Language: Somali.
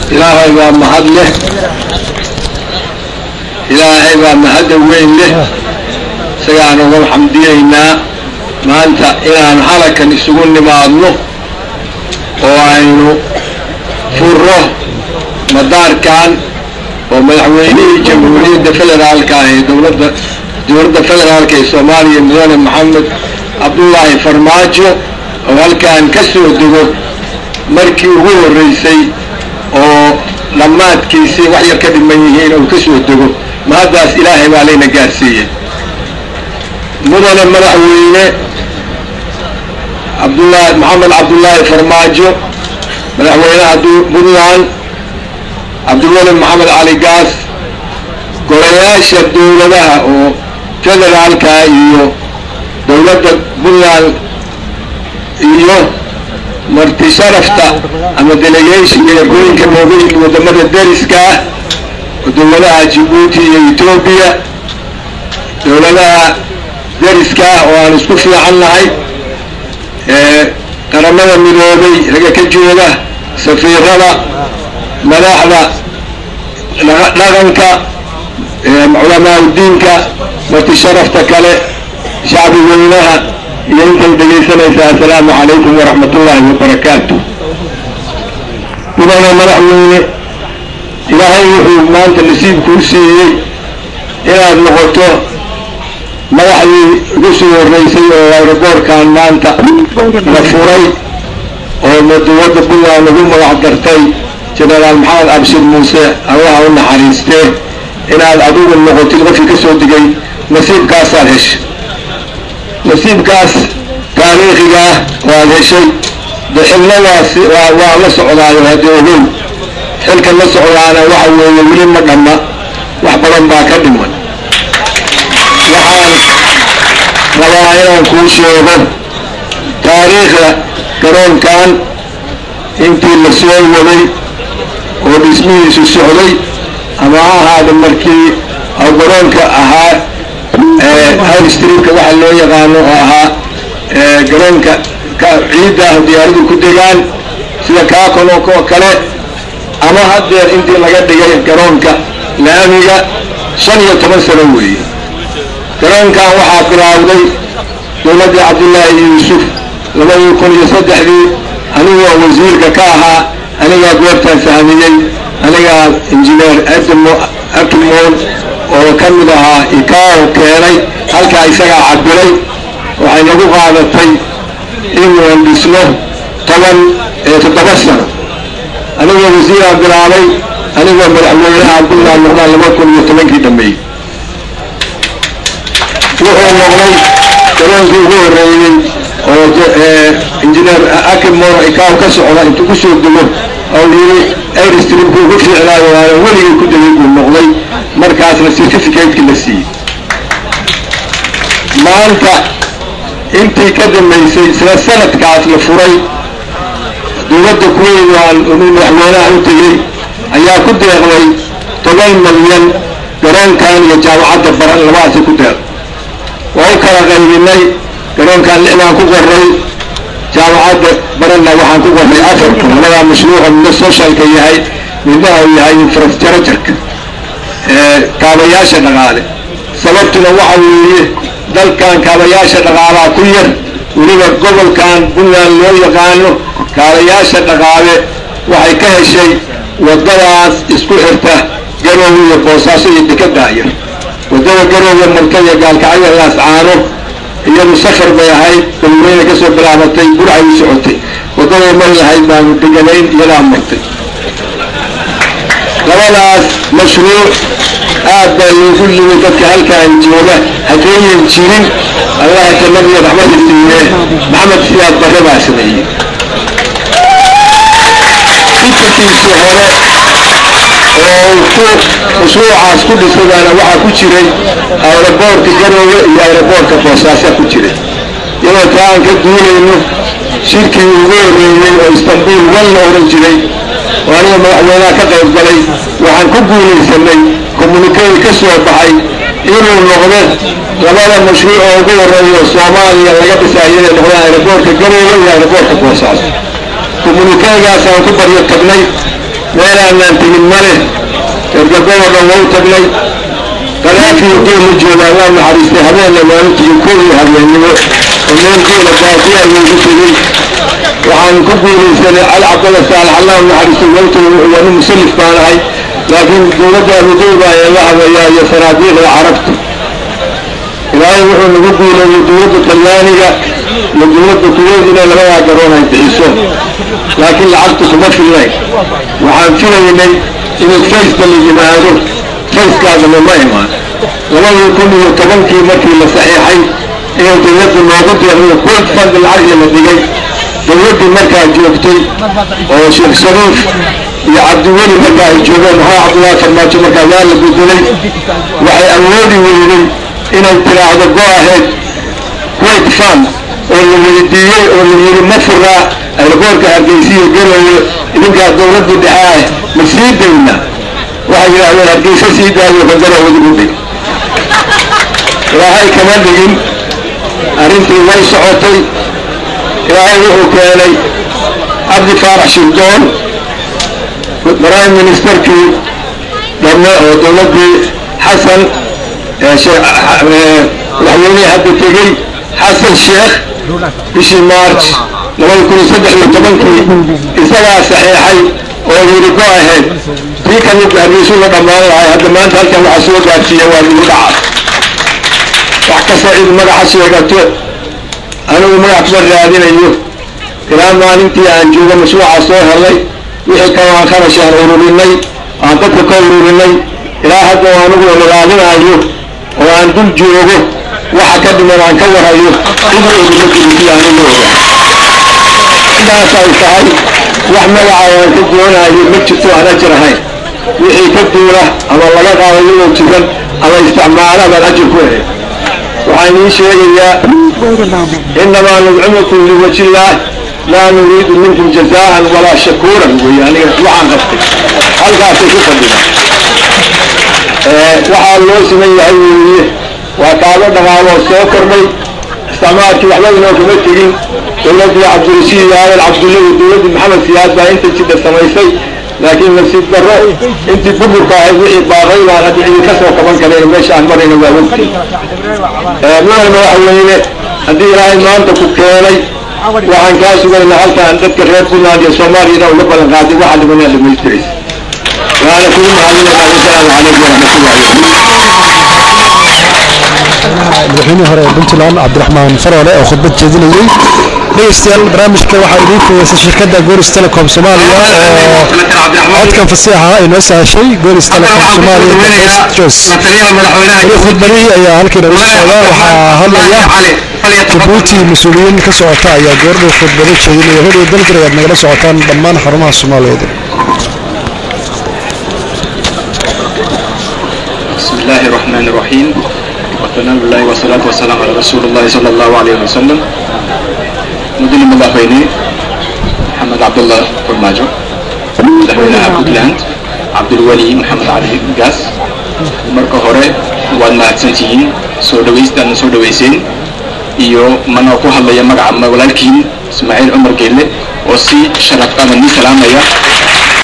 ilaahay baa mahad leh ilaahay baa mahadda weyn leh isagaan uga xamdiyaynaa maanta inaan halakan isugu nimaadno oo aynu furo madaarkan oo madaxweynihii jamhuuriyadda federaalka ah ee dowladda dowladda federaalka ee soomaaliya mudane maxamed cabdullaahi farmaajo oo halkan ka soo dego markii ugu horreysay oo dhammaadkiisii wax yar ka dhiman yihiin oo ka soo dego mahaddaas ilaahay baa layna gaarsiiyey mudane madaxweyne cabdullaahi maxamed cabdullaahi farmaajo madaxweynaha puntland cabdiweli maxamed cali gaas golayaasha dowladaha oo federaalka iyo dowladda puntland iyo marti sharafta ama delegation ergooyinka nooga yimid wadamada dariska ah dowladaha jibuuti iyo etoobiya dowladaha dariska ah oo aan isku fiican nahay qaramada midoobay raga ka jooga safiirada madaxda dhaqanka culamaa udiinka marti sharafta kale shacbi weynaha iyo intay dhegaysanaysaa assalaamu calaykum waraxmat ullaahi wabarakaatu mudane madaxweyne ilaahay wuxuu maanta nasiibkuu siiyey inaad noqoto madaxdii ugu soo horreysay oo ayroboorkan maanta la furay oo dowladda puntland ugu magac dartay jenaraal maxamed abshir muuse allaha u naxariistee inaad adigu noqotid qofkii ka soo digay nasiibkaasaad heshay nasiibkaas taariikhiga ah waad heshay de xilnadaas waa la socdaayo haddii ogow xilka la socdaana waxa weeye weli ma dhamma wax badan baa ka dhiman waxaan rabaa inaan kuu sheego taariikhda garoonkan intii la soo waday oo dhismihiisu socday ama ha ahaada markii garoonka ahaa highstreamka waxa loo yaqaano oo ahaa garoonka ciidda ah diyaaradu ku degaan sida kaakon oo kale ama haddeer intii laga dhigay garoonka laamiga shan iyo toban sano weeye garoonkan waxaa bilaawday dowladdii cabdullaahi yuusuf labadii kun iyo saddexdii anigoo wasiirka ka ahaa anigaa goortaan fahmiyey anigaa injineer abdimoon oo ka mid ahaa ikao keenay halkaa isagaa cabiray waxay nagu qaadatay inaan dhisno toban ee toddoba sano anigoo wasiiraa bilaabay anigoo madaxweynaha puntland noqdaan laba kun iyo tobankii dhameeyey wuxuu noqday garoonkii ugu horreeyey oo injineer akimor ikaaw ka socda intuu ku soo dego oo yiri airstreamku ugu fiicnaayo waana weligay ku degay buu noqday markaasna certificateki la siiyey maanta intii ka dambaysay isla sanadkaas la furay dowladda kuweyn aan madaxweynaha u tegey ayaa ku deeqday toban milyan garoonkan iyo jaamacadda baran labadaasi ku deeq waa u kala qaybinay garoonkan lixdaan ku qoray jaamacadda baranna waxaan ku qoray afar kun labadaa mashruuca midna socialka yahay midna uu yahay infrastructureka kaabayaasha dhaqaale sababtuna waxa weeye dalkan kaabayaasha dhaqaalaa ku yar weliba gobolkan puntland loo yaqaano kaabayaasha dhaqaale waxay ka heshay wadadaas isku xirta garoowe iyo boosaaso iyo dekadaayar wadada garoowe marta iyo gaalkacyo laascaano iyadu safar bay ahayd galweyne ka soo bilaabatay burcay u socotay wadaday mari lahayd baanu deganayn iyadaa martay labadaas mashruuc aad baa loogu yimi dadka halkaan jooga haddayan jirin allaha jannadiyo raxmada siiye maxamed siyaad barre baa sameeyey fikirkiisii hore oo ku mashruucaas ku dhisadaana waxaa ku jiray aeroboortka garoowe iyo aeroboortka boosaasaa ku jiray iyadoo taa aan ka duulayno shirkii ugu horreeyey oo istanbul wan la oran jiray oo aniga madaxweynaha ka qayb galay waxaan ku guulaysanay communikadi ka soo baxay inuu noqdo labada mashruuc oo ugu horreeya soomaaliya laga dhisayo inay noqdaan aeroboortka garoowe iyo aeroboortka boosaaso communikadigaas aan ku baryo tagnay meelaanaan tegin male ergagoo dhan waa u tagnay qadaafii geela joogaa waa naxariistay habeenna waanu tegin kowii habeennimo oo meel geela baadiya ayuu ku tegin waxaan ku guulaysanay cali cabdalla saalax allah naxariistay wawta waa nin musallif baan ahay laakiin dowladda abudowba ayaa la habeeyaa iyo sanaabiiqda carabta ilaahay wuxuu nagu guuleeyey dowladda talyaaniga iyo dowladda kuweyd inay labadaa garoon ay bixiso laakiin lacagtu kuma filnayn waxaan filaynay inuu fayska la yimaado fayskaasna ma imaan labadii kun iyo tobankii markii la saxiixay inay dowladda noogu deeqdo kul fand lacagii la dhigay dowladdii markaa joogtay oo sheekh shariif iyo cabdiweli markaa ay joogeen maxaa cabdullaahi farmaajo markaa yaa la bedelay waxay awoodi weyday inay tiraahdo go aheyd kuwait fund oo la weydiiyey oo la yidhi ma furaa aeroboorka hargeysiya gelayo idinkaa dowladdii dhexe ah ma sii dayna waxay yidhaahdeen hargeysa sii daayo kagarowadigu dhig ilaahay kama dhigin arrintii way socotay ilaahay wuxuu keenay cabdi faarax shirdoon prime ministerkii dhamme oo dowladdii xasan madaxweynihii hadda tegey xasan sheekh bishii march labada kun iyo saddex iyo tobankii isagaa saxiixay oo yidhi go aheyd tii kamid hargeysu la dhammaan lahay hadda maanta halkan waxaa soo gaarsiiya waa ligu dhaca wax kasta cid magaxa sheegato anigu magax kuma raadinayo ilaa maalintii aan joogo mashruuca soo helay wixii kale aan kharash aan ururinay aan dadka ka ururinay ilaa hadda anigu ilaalinayo oo aan dul joogo waxa ka dhiman aan ka warayo cid oguma jirisi anigu oga sidaas ay tahay wax magaca aan ka doonayo ma jirto aan ajir ahayn wixii ka duula ama laga qaado iyagoo jiran ama isticmaala baan ajir ku helay waxaan ii sheegayaa inamaa nudcimukum liwaji illaah laa nuriidu minkum jazaan walaa shakuuran wey aniga waxaan qabtay halkaasay ku fadhida waxaa loo siman yahay weeye waa kaaga dhaqaaloo soo kordhay isticmaalkii waxba inoo kama tegin dowladdii cabdirashiid aadal cabdulla iyo dowladdii maxamed siyaad baa inta jidha samaysay laakiin nasiib darro intii buburka ahayd wixii baaqay baan hadda cidi ka soo qaban kareen meesha aan marayna waa ogtay mudane madaxweyne haddii ilaahay maanta ku keenay waxaan kaa sugaynaa halkaan dadka reer puntland iyo soomaaliyana uga balan qaaday waxa dhimanaa dhamaystiraysa waana kugu mahadinaynaa wasalaamu calaykum waraxmatullahi madaxweynihii hore ee puntland cabdiraxmaan faroole oo khudbad jeedinayey dhegeystayaal barnaamijka waxaa idiin fugeysay shirkadda goris telecom soomaaliya oo codkan fasiixa ay noo sahashay goris telecom soomaaliya jos weli khudbadihii ayaa halkiina ugu socda waxaa hadlaya jabuuti mas-uuliyiin ka socota ayaa goordhow khudbado jeedinaya radio dalgar ayaad nagala socotaan dhammaan xarumaha soomaaliyeed بسم الله الرحمن الرحيم وثناء الله والصلاة والسلام على رسول الله صلى الله عليه وسلم مدن مدافعيني محمد عبد الله فرماجو مدافعينها بوكلاند عبد الولي محمد علي قاس marka hore waad mahadsantihiin soo dhawaystaan soo dhawayseen iyo manoo ku hadlaya magaca walaalkiin ismaaciil cumar geelle oo si sharaf qaban ni salaamaya